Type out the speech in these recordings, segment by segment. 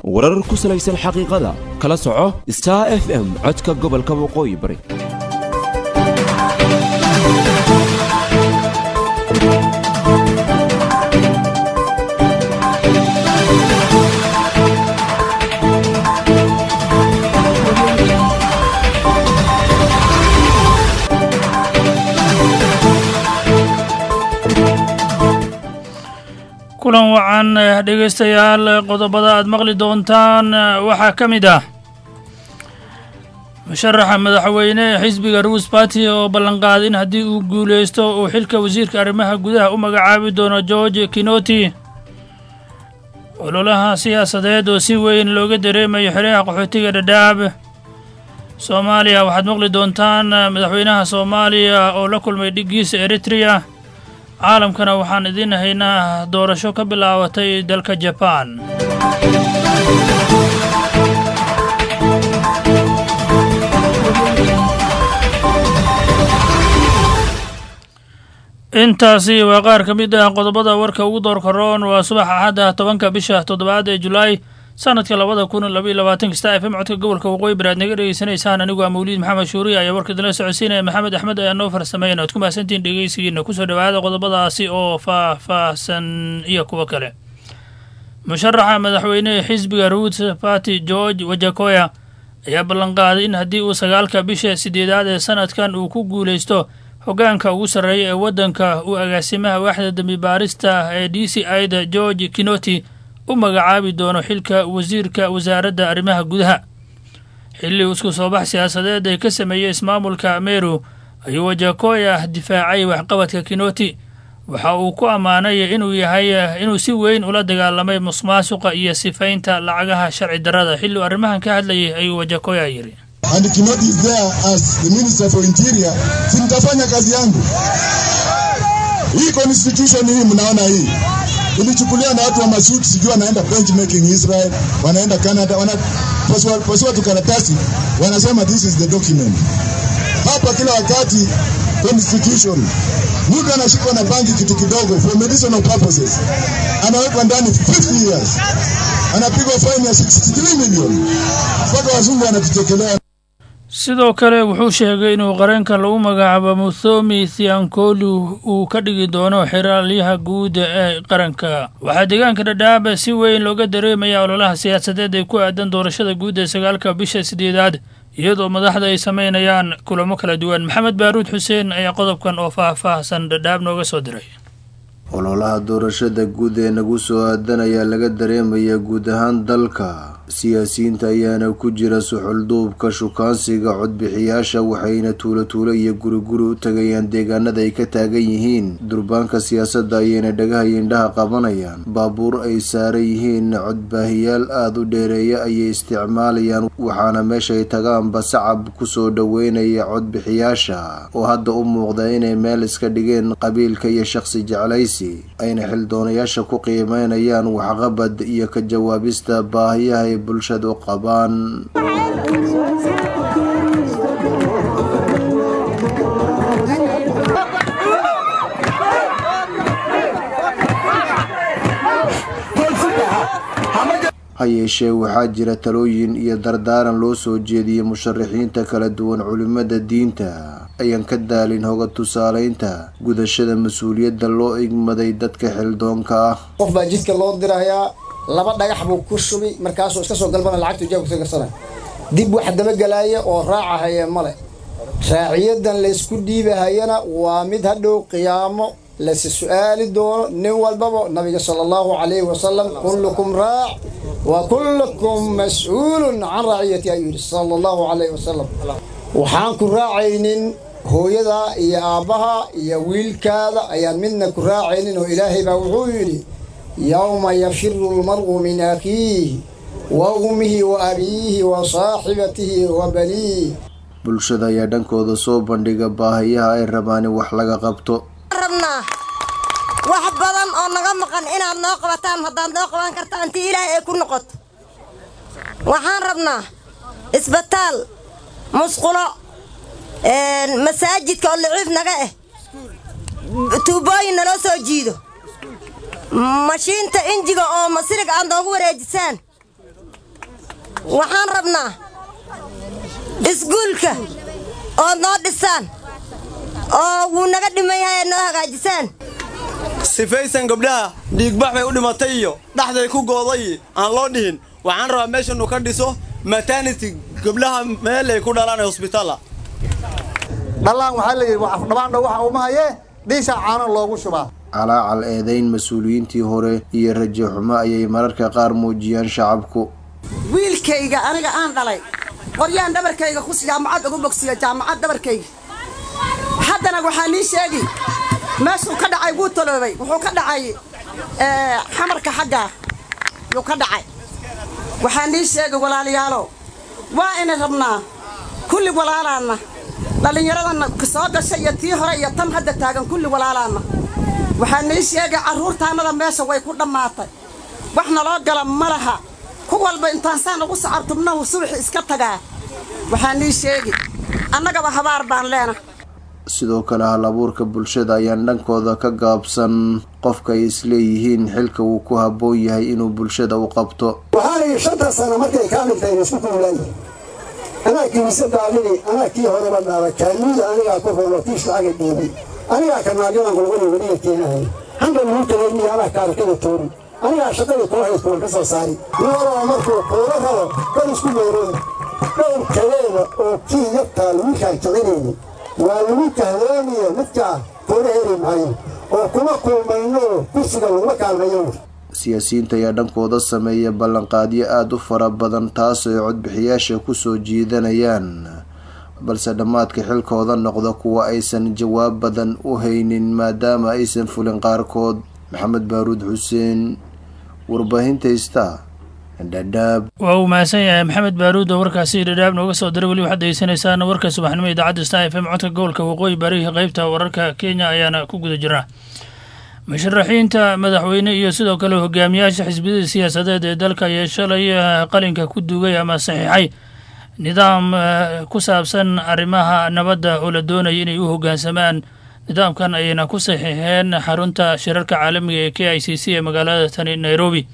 warar ku salaysan xaqiiqada kala soco star f m codka gobolka waqooyi bari kulan wacan dhegaystayaal qodobada aad maqli doontaan waxaa ka mid ah musharaxa madaxweyne ee xisbiga ruus barty oo ballanqaaday in haddii uu guulaysto uu xilka wasiirka arrimaha gudaha u magacaabi doono george kinoti ololaha siyaasadeed oo si weyn looga dareemayo xeryaha qaxootiga dhadhaab soomaaliya waxaad maqli doontaan madaxweynaha soomaaliya oo la kulmay dhiggiisa eritrea caalamkana waxaan idiin haynaa doorasho ka bilaabatay dalka jabaan intaasi waa qaar ka mid ah qodobada warka ugu doorka roon waa subax axadda tobanka bisha toddobaad ee julaay sanadka labada kun labaiyo labaatanka star f m codka gobolka waqooyi bari aad naga dhegeysanaysaan anigu waa mawliid maxamed shuuriya ayaa warka idinla socodsiinaya maxamed axmed ayaa noo farsameyn oad ku mahadsantihiin dhegeysigiina kusoo dhawaada qodobadaasi oo faah-faahsan iyo kuwo kale musharaxa madaxweynehe xisbiga ruut party george wajakoya ayaa ballanqaaday in haddii uu sagaalka bisha sideedaad ee sanadkan uu ku guulaysto hoggaanka ugu sarreeya ee waddanka uu agaasimaha waaxda dembi baarista ee d c i da george kinoti u magacaabi doono xilka wasiirka wasaaradda arrimaha gudaha xilli isku soo bax siyaasadeed ay ka sameeyey ismaamulka meru ayuu wajakoya difaacay waxqabadka kinoti waxa uu ku ammaanay inuu yahay inuu si weyn ula dagaalamay musuqmaasuqa iyo sifaynta lacagaha sharci darrada xilli uu arrimahan ka hadlayay ayuu wajakoya yidhi and Kinoti is there as the Minister for Interior, si mtafanya kazi yangu. Hii constitution hii mnaona hii ilichukuliwa na watu wa masuti, sijui wanaenda benchmarking Israel, wanaenda Canada, wanapasua pasua tu karatasi, wanasema this is the document. Hapa kila wakati constitution, mtu anashikwa na banki kitu kidogo for medicinal purposes, anawekwa ndani 50 years, anapigwa fine ya 63 million, mpaka wazungu wanatutekelea. sidoo kale wuxuu sheegay inuu qareenkan lagu magacaabo muthomi thiankolu uu ka dhigi doono xeraalyaha guud ee qaranka waxaa deegaanka dhadhaab si weyn looga dareemaya ololaha siyaasadeed ay ku aadan doorashada guud ee sagaalka bisha sideedaad iyadoo madaxda ay samaynayaan kulamo kala duwan maxamed baaruud xuseen ayaa qodobkan oo faah-faahsan dhadhaab nooga soo diray ololaha doorashada guud ee nagu soo aadan ayaa laga dareemayaa guud ahaan dalka siyaasiyiinta ayaana ku jira suxulduubka shukaansiga codbixiyaasha waxayna tuulo tuulo iyo guriguri u tagayaan deegaanada ay ka taagan yihiin durbaanka siyaasadda ayayna dhagaha indhaha qabanayaan baabuur ay saaran yihiin codbaahiyaal aada u dheereeya ayay isticmaalayaan waxaana meeshay tagaanba sacab kusoo dhoweynaya codbixiyaasha oo hadda u muuqda inay meel iska dhigeen qabiilka iyo shaqsi jeclaysi ayna xildoonayaasha ku qiimeynayaan waxqabad iyo ka jawaabista baahiyaha ay bulshadu qabaan ha yeeshee waxaa jira talooyin iyo dardaaran loo soo jeediyey musharaxiinta kala duwan culimada diinta ayaan ka daalin hoga tusaaleynta gudashada mas-uuliyadda loo igmaday dadka xildoonka ah qof baa jidka loo dirayaa laba dhagax buu ku shubi markaasuu iska soo galbana lacagtu jaabka soo garsana dib wax dabagelaaya oo raacahaya male raaciyadan laysku dhiibahayana waa mid hadhow qiyaamo lasi su-aali doono nin walbaba nabiga sala allahu calayhi wasalam kullukum raac wa kullukum mas-uulun can raaciyati ayuu yidhi sala allahu calayhi wasalam waxaan ku raacaynin hooyadaa iyo aabbaha iyo wiilkaada ayaan midna ku raacaynin oo ilaahay baa wuxuu yidhi yowma yafiru lmar'u min akiihi wa ummihi wa abiihi wa saaxibatihi wa baniih bulshada ayaa dhankooda soo bandhiga baahiyaha ay rabaan in wax laga qabto rabnaa wax badan oo naga maqan inaad noo qabataan haddaad noo qaban karta intii ilaahay ay ku noqoto waxaan rabnaa isbitaal musqulo masaajidka oo liciif naga ah tuubooyin naloo soo jiido mashiinta injiga oo masirig aad noogu wareejisaan waxaan rabnaa iskuulka ood noo dhisaan oo wuu naga dhiman yahay aad noo hagaajisaan sifaysan gabdhaha dhiigbax bay u dhimatay iyo dhaxday ku gooday aan loo dhihin waxaan rabaa meeshanu ka dhiso maternity gabdhaha meel ay ku dhalaan ee hosbitaala dhallaan waxaa la yidhi dhabaandha waxa uma hayee dhiisha caano loogu shubaa calaacal eedayn mas-uuliyiintii hore iyo rajo xumo ayay mararka qaar muujiyaan shacabku wiilkayga aniga aan dhalay qoryaan dhabarkayga ku jaamacad ugu bogsiyo jaamacad dhabarkayga haddana waxaa nii sheegi meeshuu ka dhacay wuu taloobay wuxuu ka dhacay xamarka xaggaa yuu ka dhacay waxaa nii sheegi walaalayaalo waa ina rabnaa kulli walaalaanna dhallinyaradanna soo gashay iyo tii hore iyo tan hadda taagan kulli walaalaanna waxaa nii sheegay carruurtaannada meesha way ku dhammaatay wax naloo gala ma laha ku walba intaan saan ugu sacabtubnahu subaxi iska tagaa waxaa nii sheegi annagaba habaar baan leena sidoo kale hal abuurka bulshada ayaan dhankooda ka gaabsan qofka ay isleeyihiin xilka uu ku habboon yahay inuu bulshada u qabto waxaanay shanta sano markay kaa dhigtay isku kuulaaya anaa kiisa daadini anaa kii horeba dhaala kaanuuda anigaa ku rono tiis lacaga dhiibay anigaa kanaalyadan gulguli weliga keenahay handa lagu tagayniyo anaa kaarakada toori anigaa shaqadii koo haystoon ka soo saari noolaa markuu kuula rabo kor isku meerooda dhowr kaleeda oo kii yartaa lagu kaarkicinayni waa lagu kahloomiyo midkaa kuula heri maayo oo kuma kulmayno kursiga laguma kaalmayo siyaasiyiinta ayaa dhankooda sameeya ballanqaadyo aada u fara badan taas ay codbixiyaasha kusoo jiidanayaan balse dhammaadka xilkooda noqda kuwa aysan jawaab badan u haynin maadaama aysan fulin qaarkood maxamed baaruud xuseen warbaahinta ista dhadhaab waa uu mahadsan yahay maxamed baaruud oo warkaasi dhadhaab nooga soo diray weli waxaad degeysanaysaan warka subaxnimo idaacadda star f m codka gobolka waqooyi bari qeybta wararka kenya ayaana ku guda jirnaa musharaxiinta madaxweyne iyo sidoo kale hogaamiyaasha xisbiyada siyaasadeed ee dalka ayaa shalay qalinka ku duugay ama saxiixay nidaam ku saabsan arrimaha nabadda oo la doonaya inay u hoggaansamaan nidaamkan ayayna ku saxiixeen xarunta shirarka caalamiga ee k i c c ee magaalada tani nairobi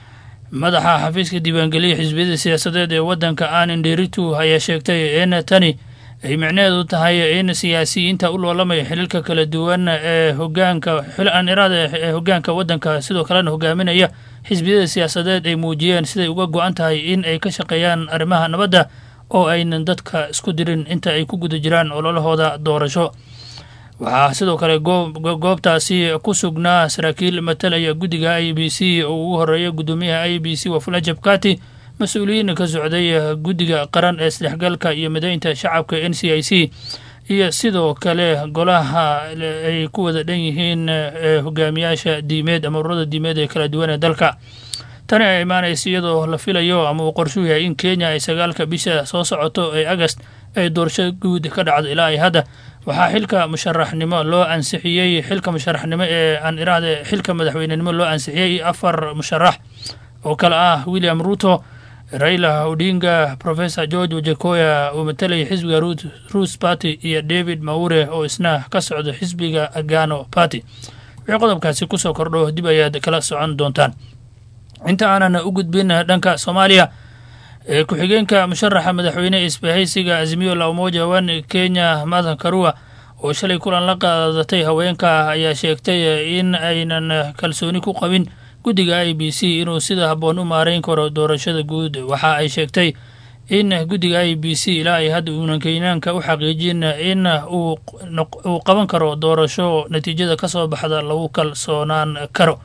madaxa xafiiska diiwaangeliya xisbiyada siyaasadeed ee waddanka anin deritu ayaa sheegtay in tani ay micnaheedu tahay in siyaasiyiinta u loolamaya xiliilka kala duwan ee hogaanka xil-aaniraada ee hogaanka waddanka sidoo kalena hogaaminaya xisbiyada siyaasadeed ay muujiyeen siday uga go-an tahay in ay ka shaqeeyaan arrimaha nabadda oo aynan dadka isku dirin inta ay ku guda jiraan ololahooda doorasho waxaa sidoo kale goobtaasi ku sugnaa saraakiil matalaya guddiga i b c oo ugu horeeya guddoomiyaha i b c wafula jabkati mas-uuliyiin ka socday guddiga qaran ee isdhexgalka iyo mideynta shacabka n c i c iyo sidoo kale golaha ay ku wada dhan yihiin hogaamiyaasha diimeed ama ururada diimeed ee kala duwan ee dalka tani ay imaanaysa iyadoo la filayo ama uu qorshuu yahay in kenya ay sagaalka bisha soo socoto ee agast ay doorasho guud ka dhacdo ilaa ay hadda waxaa xilka musharaxnimo loo ansixiyey xilka musharaxnimo ee aan iraahde xilka madaxweynenimo loo ansixiyey afar musharax oo kale ah william ruto raila odinga professor george wajakoya uu matalayay xisbiga ruus party iyo david maure oo isna ka socda xisbiga agano party wixii qodobkaasi kusoo kordho dib ayaad kala socon doontaan inta aanan u gudbin dhanka soomaaliya ee ku-xigeenka musharaxa madaxweyne isbahaysiga azimiyo la umoja wan kenya madan karua oo shalay kulan la qaadatay haweenka ayaa sheegtay in aynan kalsooni ku qabin guddiga i b c inuu sida habboon u maareyn karo doorashada guud waxa ay sheegtay in guddiga i b c ilaa ay hadda uunan kenyaanka u xaqiijin in uu qaban karo doorasho natiijada ka soo baxda lagu kalsoonaan karo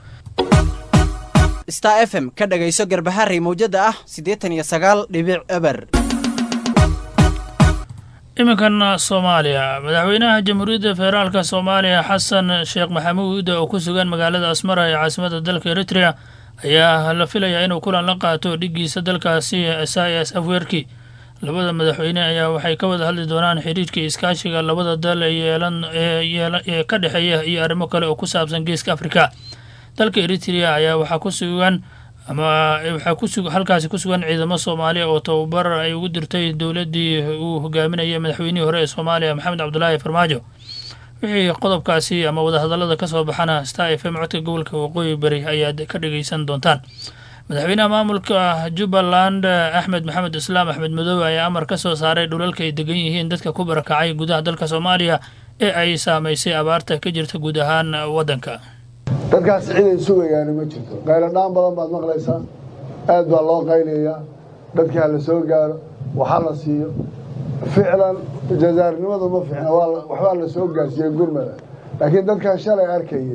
star f m ka dhagayso garbaharey mawjada ah siddeetan iyo sagaal dhibic eber iminkan soomaaliya madaxweynaha jamhuuriyadda federaalka soomaaliya xasan sheekh maxamuud oo ku sugan magaalada asmara ee caasimada dalka eritrea ayaa la filayaa inuu kulan la qaato dhiggiisa dalkaasi isaias afweerki labada madaxweyne ayaa waxay ka wada hadli doonaan xiriirka iskaashiga labada dal ee ka dhexeeya iyo arrimo kale oo ku saabsan geeska afrika dalka eritrea ayaa waxaa ku sugan ama waxaa ku halkaasi ku sugan ciidamo soomaaliya oo tababar ay ugu dirtay dowladdii uu hogaaminayay madaxweynihii hore ee soomaaliya maxamed cabdulaahi farmaajo wixii qodobkaasi ama wadahadallada ka soo baxana star f m codka gobolka waqooyi bari ayaad ka dhageysan doontaan madaxweynaha maamulka jubbaland axmed maxamed islaam axmed madoobe ayaa amar ka soo saaray dhulalka ay degan yihiin dadka ku barakacay gudaha dalka soomaaliya ee ay saamaysay abaarta ka jirta guud ahaan waddanka dadkaas ciday sugayaani ma jirto qayladhaan badan baad maqlaysaa aad baa loo qaylayaa dadkii ha la soo gaaro waxa la siiyo ficlan jazaarinimadu ma fiicna waxbaa la soo gaarsiiyey gurmada laakiin dadkan shalay arkayey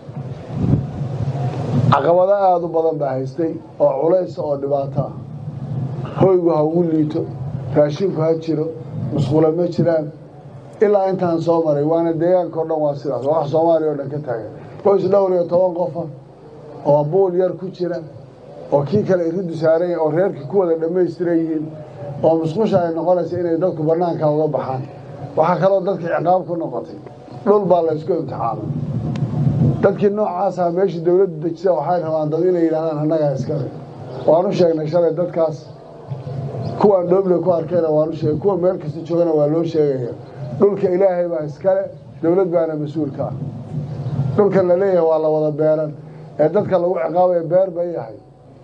caqabado aada u badan baa haystay oo culays oo dhibaato ah hoygu ha ugu liito raashinku ha jiro musqulo ma jiraan ilaa intaan soo maray waana deegaanka o dhan waa sidaas waa wax soomaaliya oo dhan ka taagan qoys dhowr iyo toban qofa oo buul yar ku jira oo kii kale iriddu saaran yahay oo reerkii ku wada dhammaystiran yihiin oo musqusha ay noqonaysa inay dadku bannaanka uga baxaan waxaa kaloo dadka ciqaab ku noqotay dhul baa laysku imtixaamay dadkii noocaasaa meeshii dowladdu dejisa waxay rabaan dad inay yidhahdaan annagaa iskale waanu sheegnay shalay dadkaas kuwaan dhooble ku arkayna waanu sheegay kuwa meel kasta joogana waa loo sheegaya dhulka ilaahay baa iskale dowlad baana mas-uulka ah dhulkan la leeyahay waa la wada beeran ee dadka lagu ciqaabaya beer bay yahay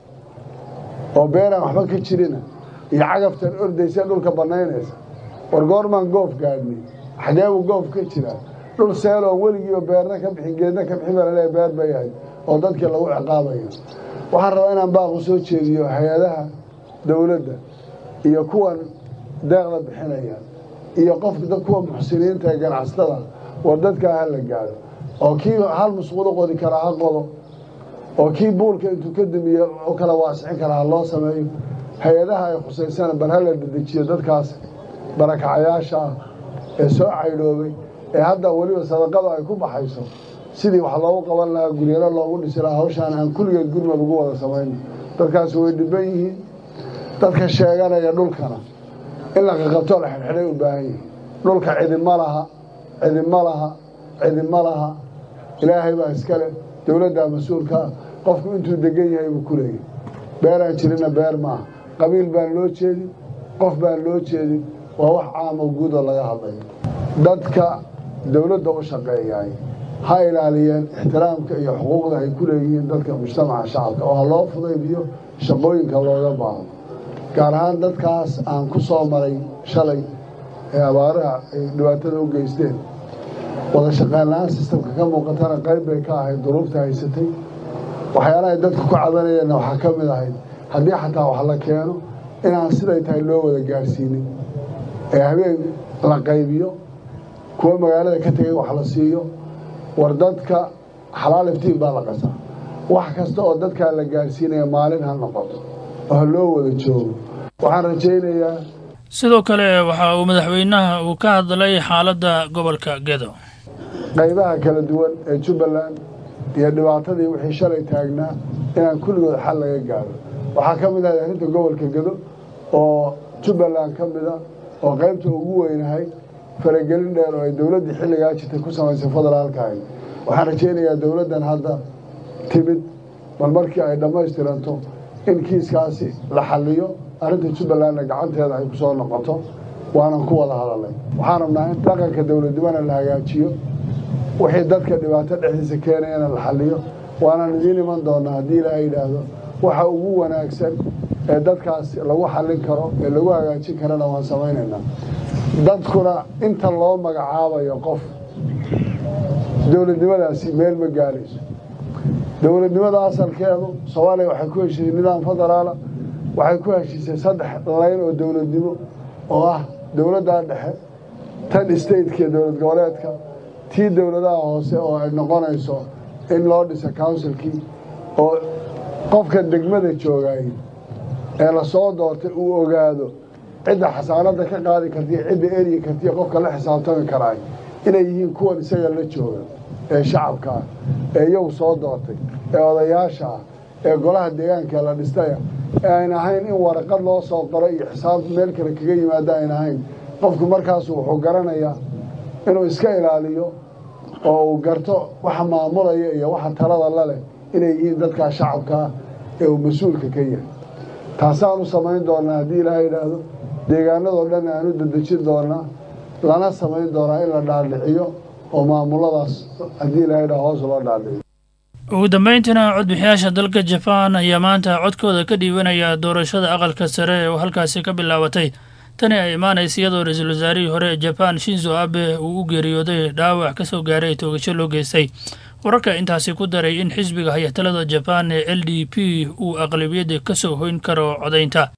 oo beeraan waxba ka jirina iyo cagaftan ordaysa dhulka bannaynaysa war goormaan goof gaadhnay xageebuu goof ka jiraa dhul seeloo weligiiba beerna ka bixin geedna ka bixin baa laleeyahay beer bay yahay oo dadkii lagu ciqaabayo waxaan rabaa inaan baaqu soo jeediyo hay-adaha dowladda iyo kuwan deeqda bixinaya iyo qofka kuwa muxsiniinta ee ganacsatada war dadkaa ha la gaado oo kii hal musqulo qodi karaa ha qodo oo kii buulka intuu ka damiye u kala waasicin karaa ha loo sameeyo hay-adaha ay khusaysana bal ha la dedejiyo dadkaas barakacayaasha ah ee soo caydhoobay ee hadda weliba sadaqada ay ku baxayso sidii wax loogu qaban lahaa guryaro loogu dhisi lahaa hawshaan aan kulligeed gurmad ugu wada samayno dadkaas way dhiban yihiin dadka sheeganaya dhulkana in la qaqabtoo la xidhxidhay u baahan yihiin dhulka cidima laha cidima laha cidima laha ilaahay baa iskale dowladdaa mas-uulkaa qofku intuu degan yahay buu ku leeyahy beeraan jirina beer maaha qabiil baan loo jeedin qof baan loo jeedin waa wax caamo guudoo laga hadlayo dadka dowladda u shaqeeyaay ha ilaaliyeen ixtiraamka iyo xuquuqda ay ku leeyihiin dadka mujtamaca shacabka oo ha loo fudaydiyo shaqooyinka looga baahdo gaar ahaan dadkaas aan ku soo maray shalay ee abaaraha ay dhibaatada u geysteen wada shaqeyn la-aan sistamka ka muuqatana qayb bay ka ahayd duruufta haysatay waxyaalahay dadka ku cabanayeenna waxaa ka mid ahayd haddii xataa wax la keeno inaan siday tahay loo wada gaarsiinin ee habeen la qaybiyo kuwa magaalada ka tegay wax la siiyo war dadka xalaal iftiin baa la qasaa wax kasta oo dadkaa la gaarsiinaya maalin ha noqoto oo ha loo wada joogo waxaan rajaynayaa sidoo kale waxa uu madaxweynaha uu ka hadlay xaaladda gobolka gedo qaybaha kala duwan ee jubbaland iyo dhibaatadii wixii shalay taagnaa inaan kulligood xal laga gaaro waxaa ka mid ahay arrinta gobolka gedo oo jubbaland ka mida oo qaybta ugu weynahay faragelin dheer oo ay dowladdii xilligaa jirtay ku samaysay federaalkahay waxaan rajaynayaa dowladdan hadda timid bal markii ay dhammaystiranto in kiiskaasi la xalliyo arrinta jubbalandna gacanteeda ay ku soo noqoto waanan ku wada hadalnay waxaan rabnaa in dhaqanka dowladnimana la hagaajiyo wixii dadka dhibaato dhexdiisa keenayana la xalliyo waanaan idiin iman doonaa haddii ilaahay yidhaahdo waxa ugu wanaagsan ee dadkaas lagu xallin karo ee lagu hagaajin karana waan samaynaynaa dadkuna inta loo magacaabayo qof dowladnimadaasi meel ma gaarayso dowladnimada asalkeedu soomaaliya waxay ku heshiisay nidaam federaala waxay ku heshiisay saddex layn oo dowladnimo oo ah dowladdaa dhexe tan stateka dowlad goboleedka tii dowladaha hoose oo ay noqonayso in loo dhisa counsilkii oo qofka degmada joogay ee lasoo doortay uu ogaado cidda xasaanadda ka qaadi kartiyo cidda eryi kartiyo qofka la xisaabtami karaay inay yihiin kuwan isaga la jooga ee shacabka ah ee iyagu soo doortay ee odayaasha ah ee golaha deegaanka la dhistaya ee ayn ahayn in waraqad loo soo qoray iyo xisaab meel kale kaga yimaado ayn ahayn qofku markaasu wuxuu garanayaa inuu iska ilaaliyo oo uu garto waxa maamulaya iyo waxa talada la leh inay yihiin dadkaa shacabka ah ee uu mas-uulka ka yahay taasaanu samayn doonaa haddii ilaaha yidhaahdo deegaanadoo dhan aanu dedejin doonaa lana samayn doonaa in la dhaadhiciyo oo maamuladaas haddii ilaha yidhahdo hoos loo dhaadhiciyo ugu dambeyntiina codbixiyaasha dalka jabaan ayaa maanta codkooda ka dhiibanaya doorashada aqalka sare oo halkaasi ka bilaabatay tani ay imaanaysa iyadoo ra-iisul wasaarihii hore ee jabaan shinzo abe uu u geeriyooday dhaawac ka soo gaaray toogasho loo geystay wararka intaasi ku daray in xisbiga hayatalada jabaan ee l d p uu aqlabiyadda ka soo hoyn karo codaynta